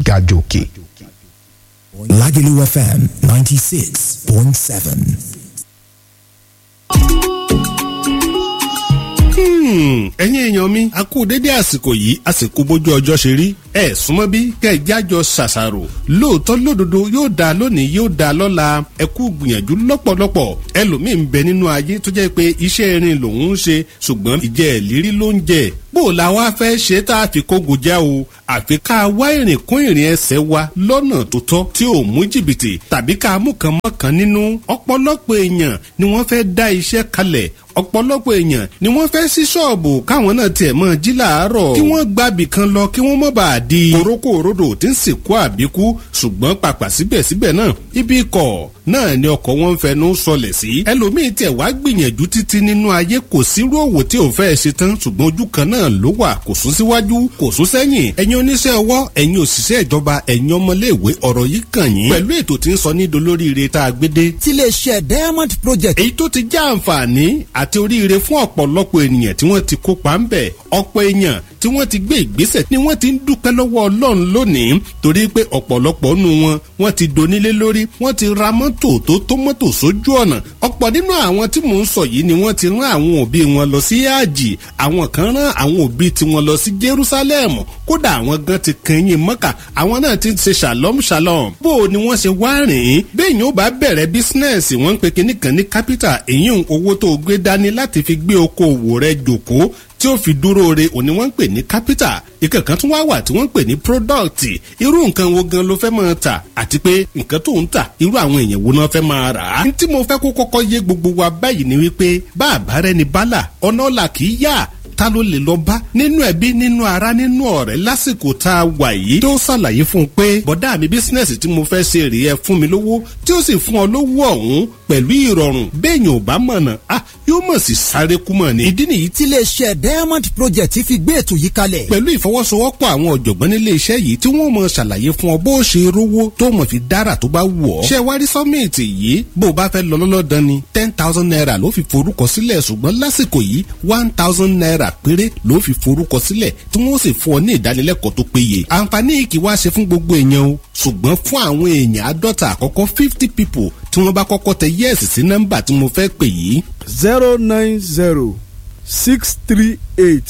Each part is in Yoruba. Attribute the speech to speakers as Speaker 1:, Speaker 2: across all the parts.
Speaker 1: gàjòkè.
Speaker 2: Lagelu FM 96.7.
Speaker 3: ẹ̀yin èèyàn mi a kú dédé àsìkò yìí àsìkò bójú ọjọ́ ṣe rí ẹ súnmọ́ bí kẹ́ ẹ jájọ ṣàṣàrò lóòótọ́ lódodo yóò dáa lónìí yóò dáa lọ́la ẹ kú gbìyànjú lọ́pọ̀lọpọ̀ ẹlòmíì ń bẹ nínú ayé tó jẹ́ pé iṣẹ́ irin lòun ń ṣe ṣùgbọ́n ìjẹ́ ìlérí ló ń jẹ bó o la wá fẹ́ ṣe tá a fi kógo já o àfi ká wá ìrìn kún ìrìn ẹsẹ̀ wa lọ́nà tó tọ́ tí ò mú jìbìtì tàbí ká mú kan mọ́kàn nínú ọ̀pọ̀lọpọ̀ èèyàn ni wọ́n fẹ́ dá iṣẹ́ kalẹ̀ ọ̀pọ̀lọpọ̀ èèyàn ni wọ́n fẹ́ sí ṣọ́ọ̀bù káwọn náà tiẹ̀ mọ́ jí làárọ̀ kí wọ́n gbàbì kan lọ kí wọ́n mọ́ bá a di korókó òrodò tí ń sìnkú àbíkú ṣùgbọ́n pàpà síbẹ̀síbẹ̀ náà ibi ikọ̀ náà ni ọkọ̀ wọn ń fẹnu sọlẹ̀ sí ẹlòmíín tiẹ̀ wá gbìyànjú títí nínú ayé kò sírú òwò tí ò fẹ́ ṣe tán ṣùgbọ́n ojú kan náà ló wà kò sún síwájú kò sún sẹ́yìn ẹ̀yin oníṣẹ́ ọwọ́ ẹ̀yin òṣìṣẹ́ ìjọba ẹ̀yin ọmọléèwé ọ̀rọ̀ yìí kàn yín pẹ̀lú ètò tí ń sọ ní dolóríire tá a gbé dé.
Speaker 4: tiléeṣẹ́ diamond project.
Speaker 3: èyí tó ti já àǹfààní àti oríire fún ọ̀pọ̀lọpọ̀ ènìyàn tí wọ́n ti kópa ń bẹ̀ ọ̀pọ̀ èèyàn tí wọ́n ti gbé ìgbésẹ̀ ni wọ́n ti ń dúpẹ́ lọ́wọ́ ọlọ́run lónìí torí pé ọ̀pọ̀lọpọ̀ nù wọn wọ́n ti donílé lórí wọ́n ti ra mọ́tò tó tó mọ́tò sójú ọ̀nà ọ̀pọ̀ nínú àwọn tí mò ń sọ yìí ni wọ́n ti rán àwọn òbí wọn lọ sí àjì àwọn kan rán àwọn òbí tiwọn lọ sí Jerusalem kódà àwọn gan ti kẹyìn mọ́kà àwọn náà ti ṣe shalom shalom bó o ni wọ́n ṣe wá rìn ín bẹ́ẹ̀ni ó bá bẹ̀rẹ̀ bísínẹ́sì wọ́n ń pe kinní kan ní capital èyí owó tó gbé dání láti fi gbé okòwò rẹ jòkó tí ó fi dúró re òní wọ́n ń pè ní capital ìkẹ̀kan tún wá wà tí wọ́n ń pè ní product irú nǹkan wo gan ló fẹ́ máa tà àti pé nǹkan tó ń tà irú àwọn èèyàn wo náà fẹ́ máa rà á. tí mo fẹ́ kó kọ́kọ́ yé gbogbo wa báyìí ni wípé bá àbárẹ́ ni bálà ọ̀nà ọ̀la kì í yá ta ló lè lọ bá nínú ẹbí nínú ara nínú ọ̀rẹ́ lásìkò tá a wà yìí tó ṣàlàyé fún un pé bọ̀dá mi bísínẹ́sì tí mo fẹ́ ṣe rèé ẹ fún mi lówó tí ó sì fún ọ lówó ọ̀hún pẹ̀lú ìrọ̀rùn béèyàn ò bá mọ̀nà ah yóò mọ̀ sí sáré kú mọ̀ ni. ìdí nìyí
Speaker 4: tiléeṣẹ́ diamond project fi gbé ètò yìí kalẹ̀.
Speaker 3: pẹ̀lú ìfọwọ́sowọ́pọ̀ àwọn ọ̀jọ̀gbọ́n nílé iṣẹ́ yìí tí wọ́n mọ̀ ṣàlàyé fún ọ bó o ṣe rówó tó mọ̀ fi dára tó bá wù ọ́. ṣé wá rí sọ́mìtì yìí bó o bá fẹ́ lọ lọ́lọ́dán ni ten thousand naira ló fi forúkọ sílẹ̀ ṣùgbọ́n lásìkò yìí one thousand naira péré ló fi forúkọ sílẹ̀ tí wọ́n sì fún ọ ní ìdánilẹ́kọ̀ọ́ tó péye. àǹfààní yìí kì í wá ṣe fún gbogbo èèyàn o ṣùgbọ́n fún àwọn èèyàn àádọ́ta àkọ́kọ́ fifty people tí wọ́n bá kọ́kọ́ tẹ yẹ́ẹ̀sì sí nọ́mbà tí mo fẹ́ pè yìí.
Speaker 5: zero nine zero six three eight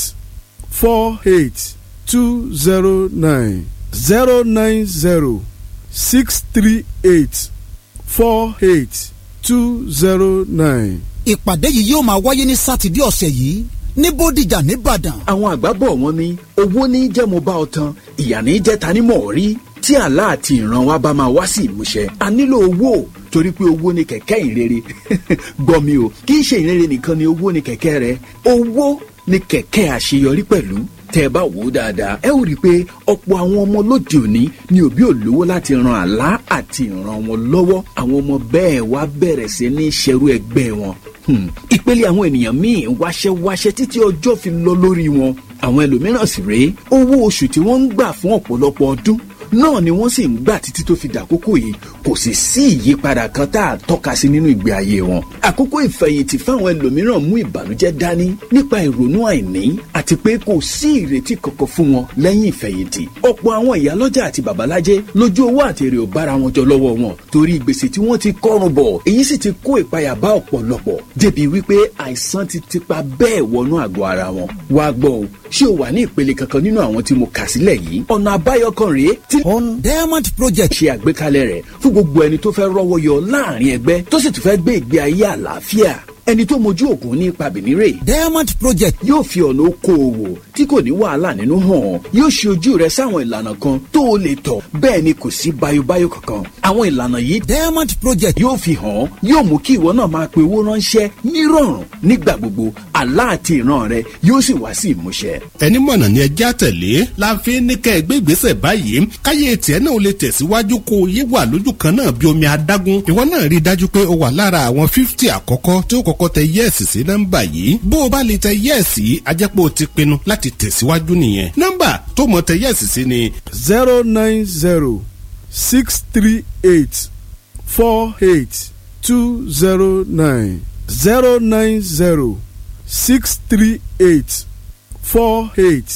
Speaker 5: four eight two zero nine zero nine zero six three eight four eight two zero nine.
Speaker 4: ìpàdé yìí yóò máa wáyé ní sátidé ọ̀sẹ̀ yìí ní bódìjà nìbàdàn.
Speaker 6: àwọn àgbà bọ̀ wọ́n ní owó ní jẹ́ mo bá ọ tán ìyà ní jẹ́ ta ni mọ̀ ọ́ rí tí àlá àti ìran wa bá máa wá sí ìmúṣẹ a nílò owó torí pé owó ni kẹ̀kẹ́ ìrere gbọ́ mi o kì í ṣe ìrere nìkan ni owó ni kẹ̀kẹ́ rẹ owó ni kẹ̀kẹ́ àṣeyọrí pẹ̀lú tẹ́ ẹ bá wò ó dáadáa ẹ ó rí i pé ọ̀pọ̀ àwọn ọmọ lóde òní ni òbí ò lówó láti ran àlá àti ìran wọn lọ́wọ́ àwọn ọmọ bẹ́ẹ̀ wá bẹ̀rẹ̀ sí ní ṣerú ẹgbẹ́ wọn ìpele àwọn ènìyàn míì wáṣẹ́ wáṣẹ́ títí ọjọ́ fi lọ lórí wọn àwọn ẹlòmíràn sì rèé owó oṣù tí wọ́n ń gbà fún ọ̀pọ̀lọpọ̀ ọdún náà ni wọ́n sì ń gbà títí tó fi dàkókò yìí kò sì sí ìyípadà kan tá a tọ́ka sí nínú ìgbé ayé wọn. àkókò ìfẹ̀yìntì fáwọn ẹlòmíràn mú ìbànújẹ́ dání nípa ìrònú àìní àti pé kò sí ìrètí kankan fún wọn lẹ́yìn ìfẹ̀yìntì. ọ̀pọ̀ àwọn ìyálọ́jà àti babalájẹ́ lójú owó àti èrè ò bára wọn jọ lọ́wọ́ wọn torí gbèsè tí wọ́n ti kọ́rùn bọ̀ èyí sì ti kó ìpayà bá ọ̀pọ̀lọpọ̀ débi wípé àìsàn ti tipa bẹ́ẹ̀ wọnú àgọ́ ara wọn. wá gbọ́ o ṣé o wà ní ìpele kankan nínú àwọn tí mo kà sílẹ̀ yìí ọ̀nà àbáyọ kan rèé tí
Speaker 4: on diamond project.
Speaker 6: ṣe àgbékalẹ̀ rẹ̀ fún gbogbo ẹni tó fẹ́ rọ́wọ́ yọ láàrin ẹgbẹ́ tó sì tún fẹ́ gbé ìgbé ayé àlàáfíà ẹni tó mojú ògùn ní ipa bìnírè.
Speaker 4: diamond project.
Speaker 6: yóò fi ọ̀nà okòòwò tí kò ní wàhálà nínú hàn yóò ṣe ojú rẹ sáwọn ìlànà kan tó o lè tọ̀ bẹ́ẹ̀ ni kò sí bayobayo kankan. àwọn ìlànà yìí
Speaker 4: diamond project.
Speaker 6: yóò fi hàn yóò mú kí ìwọ náà máa pe owó ránṣẹ́ nírọ̀rùn nígbà gbogbo àlá àti ìran rẹ yóò sì wá sí ìmúṣẹ.
Speaker 3: ẹni mọ̀nà ni ẹjẹ́ àtẹ̀lé la fi ní kẹ́ ẹ gbé ìgbésẹ̀ báyìí káyé tiẹ̀ náà lè tẹ̀síwájú kó o yé wà lójú kan náà bí omi adágún ìwọ náà rí i dájú pé o wà lára àwọn fífítì àkọ́kọ́ tí ó kọ́kọ́ tẹ yẹ́ẹ̀sì sí nọ́mbà yìí bó o bá lè tẹ yẹ́ẹ̀sì á jẹ́ pé o ti pinnu láti tẹ̀síwájú nìyẹn nọ́mbà tó mọ̀ tẹ yẹ́ẹ̀sì sí ni.
Speaker 5: zero nine zero six three eight four eight two zero nine zero nine zero six three eight four eight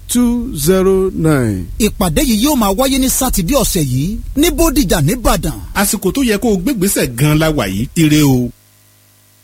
Speaker 5: two zero nine.
Speaker 4: ìpàdé yìí yóò máa wáyé ní sátidé ọ̀sẹ̀ yìí ní bódìjà nìbàdàn
Speaker 3: àsìkò tó yẹ kó o gbégbèsè gan la wà yìí ire o.